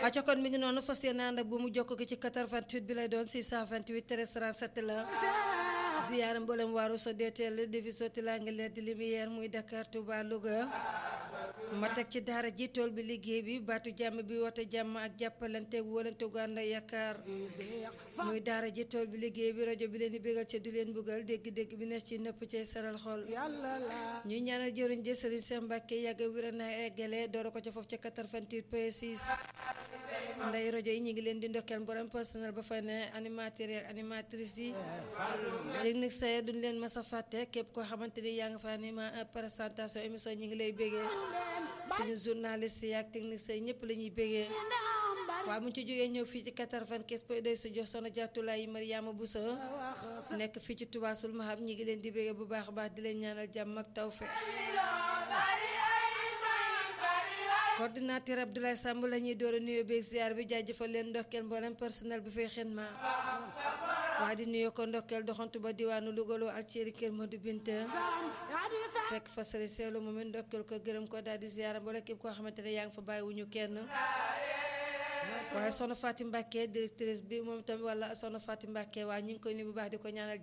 acca kon mi ngi noonu fas yéene ànd ak bu mu jokk gi ci 88 bi lay doon 628 13 37 la ziyaara mboolem waaru so deeteel defi sotti laa ngi leer di lumière muy Dakar Touba Louga ma teg ci daara ji tool bi liggéey bi baatu jàmm bi wote jàmm ak jàppalante wóolante gu ànd yaakaar muy daara ji tool bi liggéey bi rajo bi leen di bégal ca du leen buggal dégg-dégg bi nees ci nëpp cay saral xol ñuy ñaanal jëriñ jë Sëriñ Seex Mbàkke yàgg wér na eggale doora ko ca foofu ca 88 point 6 nday rajo yi ñu ngi leen di ndokkeel borom personnel ba fa ne animateur ak animatrice yi technique saye duñ leen mas a fàtte képp koo xamante ni yaa nga fa anima présentation émission ñi ngi lay bégee suñu journaliste yi ak technique say ñëpp la ñuy bégee waaw mu ci jógee ñëw fii ci 95 point 2 si jox sono jàttulaay Mariama Bousso nekk fii ci Touba sul mahab ñi ngi leen di bégee bu baax a baax di leen ñaanal jàmm ak tawfeex coordinateur Abdoulaye Samb la ñuy door a nuyoo beeg ziar bi jaajëfal leen ndokkeel mboolem personnel bi fay xen ma waa di nuyoo ko ndokkeel doxantu ba diwaanu Louga Alceri Kër Modou Binta fekk fa sëriñ seelu moom it ndokkeel ko gërëm ko daal di ziar mboolem képp koo xamante ne yaa ngi fa bàyyiwuñu kenn waaye soxna Fatim Mbacke directrice bi moom tamit wala soxna Fatim Mbacke waa ñu ngi koy nuyu bu baax di ko ñaanal